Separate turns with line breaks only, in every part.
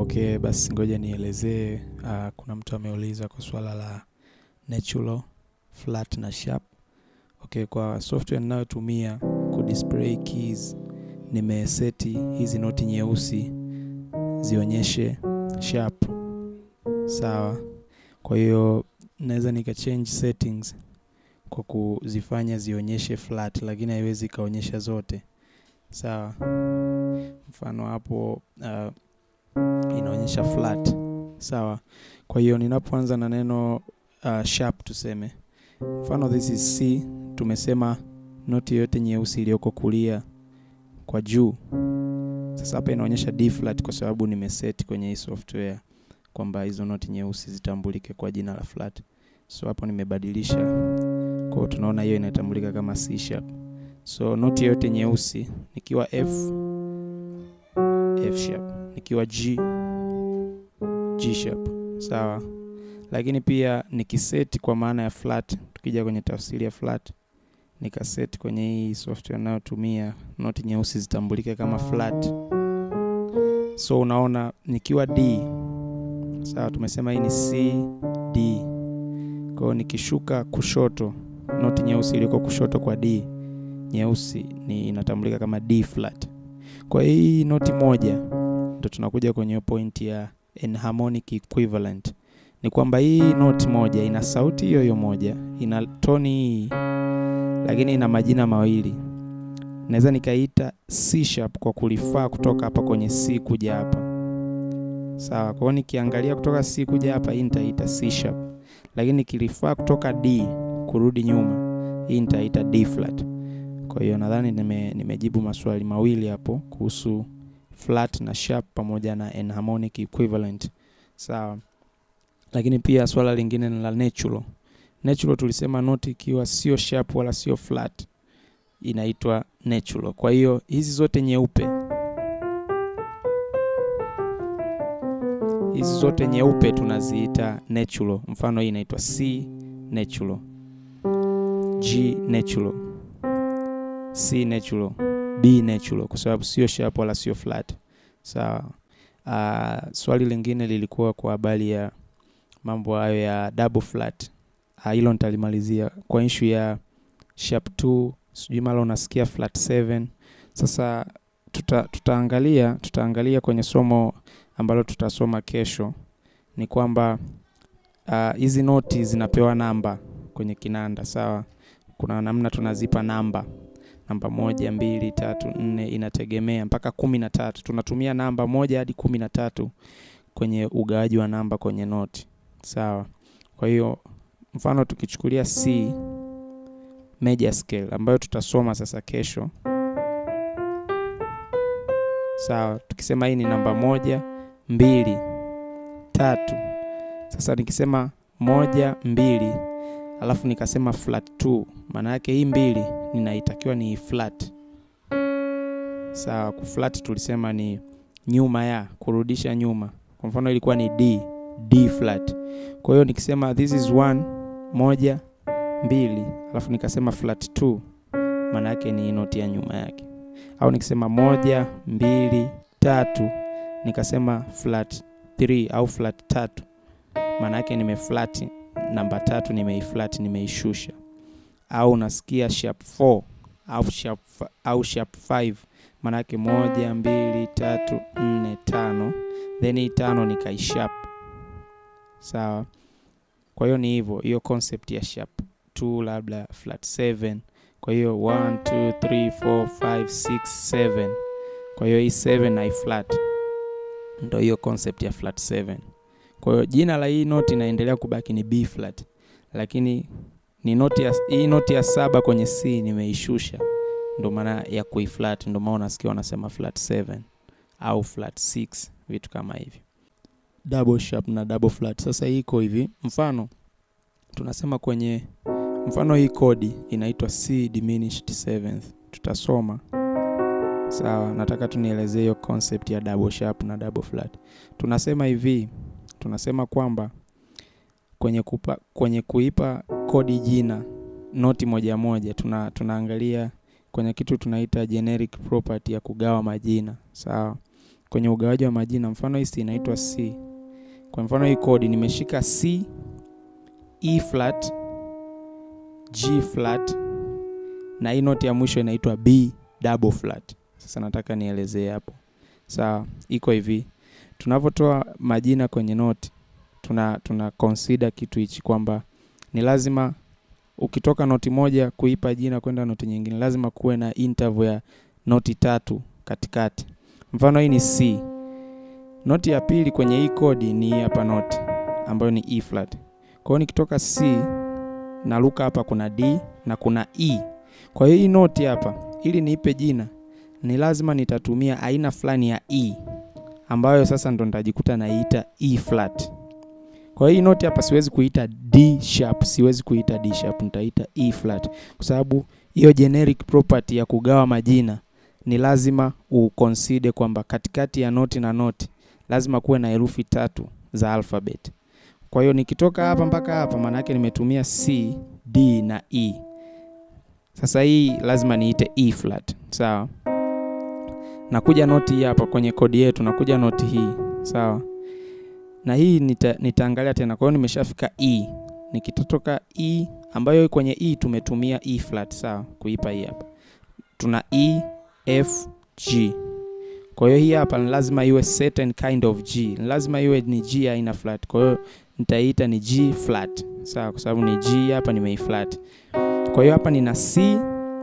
Okay, basi ngoja nielezee. Uh, kuna mtu ameuliza kwa swala la natural, flat na sharp. Okay, kwa software ninayotumia ku display keys nimeseti hizi noti nyeusi zionyeshe sharp. Sawa. Kwa hiyo naweza nika change settings kwa kuzifanya zionyeshe flat, lakini haiwezi ikaonyesha zote. Sawa. Mfano hapo uh, inaonyesha flat. Sawa. Kwa hiyo ninapoanza na neno uh, sharp tuseme, mfano this is C, tumesema noti yote nyeusi iliyoko kulia kwa juu. Sasa hapa inaonyesha D flat kwa sababu nimeset kwenye hii software kwamba hizo noti nyeusi zitambulike kwa jina la flat. So hapo nimebadilisha, kwa hiyo tunaona hiyo inatambulika kama C sharp. So noti yote nyeusi nikiwa F, F sharp, nikiwa G, G sharp. Sawa. Lakini pia nikiseti kwa maana ya flat, tukija kwenye tafsiri ya flat, nikaset kwenye hii software nayotumia noti nyeusi zitambulike kama flat. So unaona nikiwa D, sawa, tumesema hii ni C D. Kwa hiyo nikishuka kushoto, noti nyeusi iliyoko kushoto kwa D nyeusi ni inatambulika kama D flat. Kwa hiyo hii noti moja ndo tunakuja kwenye point ya enharmonic equivalent. Ni kwamba hii noti moja ina sauti hiyo hiyo moja, ina toni hii, lakini ina majina mawili. Naweza nikaita C sharp kwa kulifaa kutoka hapa kwenye C kuja hapa. Sawa. Kwa hiyo nikiangalia kutoka C kuja hapa, hii nitaita C sharp, lakini nikilifaa kutoka D kurudi nyuma, hii nitaita D flat. Kwa hiyo nadhani nime, nimejibu maswali mawili hapo kuhusu flat na sharp pamoja na enharmonic equivalent. Sawa. Lakini pia swala lingine ni la natural. Natural tulisema noti ikiwa sio sharp wala sio flat inaitwa natural. Kwa hiyo hizi zote nyeupe, hizi zote nyeupe tunaziita natural. Mfano hii inaitwa C natural, G natural, C natural, B natural kwa sababu sio sharp wala sio flat. Sawa. Uh, swali lingine lilikuwa kwa habari ya mambo hayo ya double flat. Hilo uh, nitalimalizia kwa issue ya sharp 2, sijui mara unasikia flat 7. Sasa tuta, tutaangalia tutaangalia kwenye somo ambalo tutasoma kesho ni kwamba hizi uh, noti zinapewa namba kwenye kinanda. Sawa. Kuna namna tunazipa namba namba moja, mbili, tatu, nne, inategemea mpaka kumi na tatu. Tunatumia namba moja hadi kumi na tatu kwenye ugawaji wa namba kwenye noti. Sawa. Kwa hiyo mfano tukichukulia C major scale ambayo tutasoma sasa kesho. Sawa. Tukisema hii ni namba moja, mbili, tatu. Sasa nikisema moja, mbili alafu nikasema flat 2 maana yake hii mbili ninaitakiwa ni flat. Sawa. Kuflat tulisema ni nyuma ya kurudisha nyuma. Kwa mfano ilikuwa ni D, D flat. Kwa hiyo nikisema this is one, moja, mbili, alafu nikasema flat 2 maana yake ni noti ya nyuma yake. Au nikisema moja, mbili, tatu nikasema flat 3 au flat tatu maana yake nimeflat namba tatu nimeiflat, nimeishusha. Au unasikia sharp 4 au sharp au sharp 5 maana yake moja, mbili, tatu, nne, tano, then hii tano nikaisharp. Sawa. Kwa hiyo ni hivyo, hiyo concept ya sharp 2 labda flat 7. Kwa hiyo 1 2 3 4 5 6 7. Kwa hiyo hii 7 na flat, ndio hiyo concept ya flat 7. Kwa hiyo jina la hii noti inaendelea kubaki ni B flat, lakini ni noti ya, hii noti ya saba kwenye C nimeishusha, ndio maana ya kuiflat, ndio maana unasikia wanasema flat 7 au flat 6, vitu kama hivi. Double sharp na double flat. Sasa hii iko hivi, mfano tunasema kwenye mfano hii kodi inaitwa C diminished seventh, tutasoma sawa. Nataka tunielezee hiyo concept ya double sharp na double flat. Tunasema hivi tunasema kwamba kwenye, kupa, kwenye kuipa kodi jina noti moja moja tuna, tunaangalia kwenye kitu tunaita generic property ya kugawa majina sawa. kwenye ugawaji wa majina. Mfano hii si inaitwa C. Kwa mfano hii kodi nimeshika C, E flat, G flat na hii noti ya mwisho inaitwa B double flat. Sasa nataka nielezee hapo. Sawa, iko hivi. Tunavyotoa majina kwenye noti, tuna tuna consider kitu hichi kwamba ni lazima ukitoka noti moja kuipa jina kwenda noti nyingine, lazima kuwe na interval ya noti tatu katikati. Mfano hii ni C. Noti ya pili kwenye hii kodi ni hii hapa noti ambayo ni E flat. Kwa hiyo nikitoka C naruka hapa kuna D na kuna E. Kwa hiyo hii noti hapa ili niipe jina ni lazima nitatumia aina fulani ya E ambayo sasa ndo nitajikuta naiita E flat. Kwa hiyo hii noti hapa siwezi kuita D sharp, siwezi kuita D sharp, nitaita E flat kwa sababu hiyo generic property ya kugawa majina ni lazima uconsider kwamba katikati ya noti na noti lazima kuwe na herufi tatu za alphabet. Kwa hiyo nikitoka hapa mpaka hapa, maana yake nimetumia C, D na E. Sasa hii lazima niite E flat, sawa. Nakuja noti hii hapa kwenye kodi yetu, nakuja noti hii, sawa, na hii nita, nitaangalia tena. Kwa hiyo nimeshafika E, nikitotoka E ambayo kwenye E tumetumia E flat, sawa, kuipa hii hapa tuna E, F, G. Kwa hiyo hii hapa ni lazima iwe certain kind of G, ni lazima iwe ni G aina flat. Kwa hiyo nitaita ni G flat, sawa, kwa sababu ni G hapa nimei flat. Kwa hiyo hapa nina C,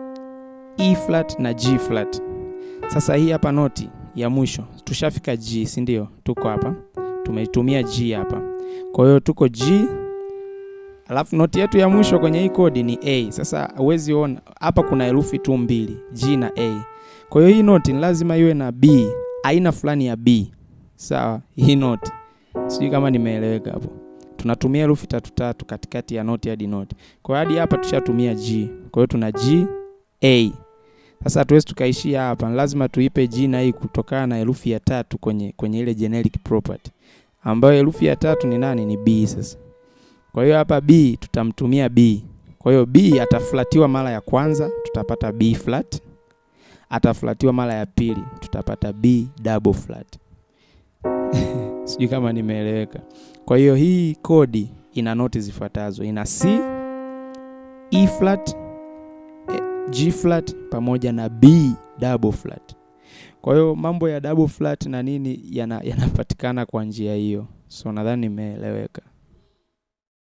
E flat na G flat. Sasa hii hapa noti ya mwisho tushafika G, si ndio? Tuko hapa tumeitumia G hapa, kwa hiyo tuko G, alafu noti yetu ya mwisho kwenye hii kodi ni A. Sasa huwezi ona hapa kuna herufi tu mbili, G na A. Kwa hiyo hii noti ni lazima iwe na B, aina fulani ya B, sawa. Hii noti sijui kama nimeeleweka hapo. Tunatumia herufi tatu tatu katikati ya noti hadi noti. Kwa hiyo hadi hapa tushatumia G, kwa hiyo tuna G A. Sasa hatuwezi tukaishia hapa, lazima tuipe jina hii kutokana na herufi ya tatu kwenye, kwenye ile generic property ambayo herufi ya tatu ni nani? Ni B. Sasa kwa hiyo hapa B tutamtumia B. Kwa hiyo B ataflatiwa mara ya kwanza, tutapata B flat. Ataflatiwa mara ya pili, tutapata B double flat. Sijui kama nimeeleweka. Kwa hiyo hii kodi ina noti zifuatazo, ina C, E flat G flat pamoja na B double flat. Kwa hiyo mambo ya double flat na nini yanapatikana yana kwa njia hiyo, so nadhani nimeeleweka.